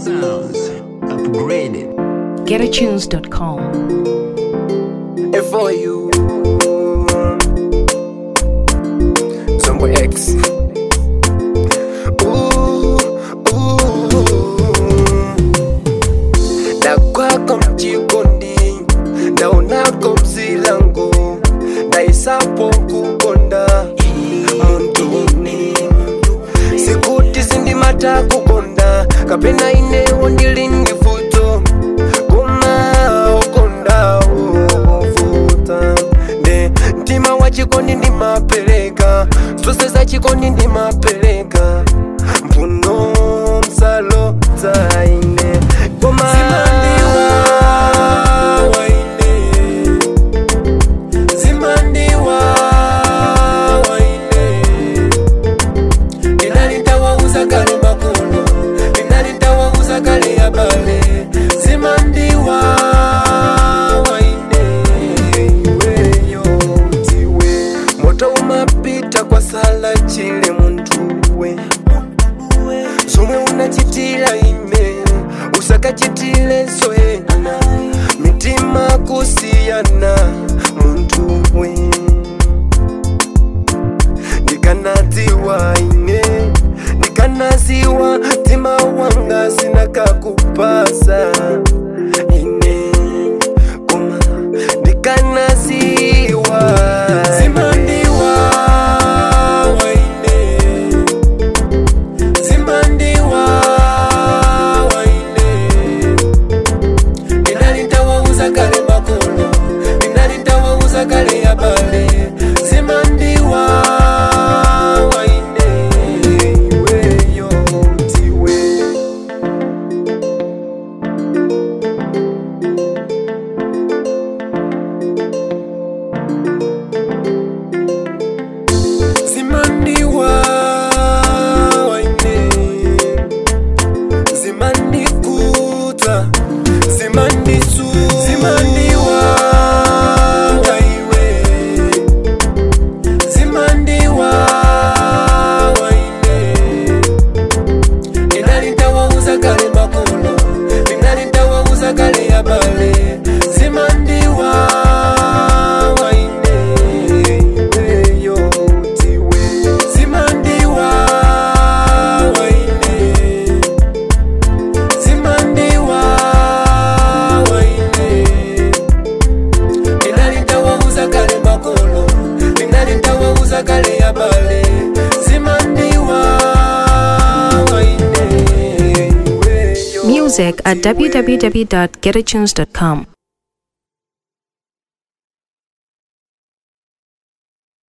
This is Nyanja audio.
Sounds upgraded. GetAtunes.com. And for you, Zombo X. Ooh, ooh. Na kwako mchikondi, ndaonako mzilangu, ndaisapo kukonda muntu sikuti sindimata kukonda kapena inewo ndili ndifuto koma ukonda uvuta nde mtima wa chikondi ndimapereka zonse za chikondi ndimapereka mpuno msalo zaine koma zimandiwa waine zimandiwa waine ndinalitawauza kale makolo ndinalitawauza kale abale zimandiwa waine iweyo mtiwe moto umapita kwa sala chile muntuwe zomwe unachitira ine usakachitile zoena mitima kusiyana muntuwe ndikanadziwa ine ndikanaziwa mtima wanga sinakakupasa ine koma ndikanaziwa zimandiwa waine zimandiwa waine ndinalitawauza kale makolo ndinalitawauza kale abale zimandiwa waine iweyo mtiwe zimandiwa waine zimandikuta zimandisu zimandiwa waiwe zimandiwa waine ndinalitawauza kale makolo ndinalitawauza kale abale zimandiwa waine iweyo tiwe zimandiwa waine zimandiwa waine ndinalitawauza kale makolo ndinalitawauza kale abale zimandiwa waine iweyo Music at www.getatunes.com.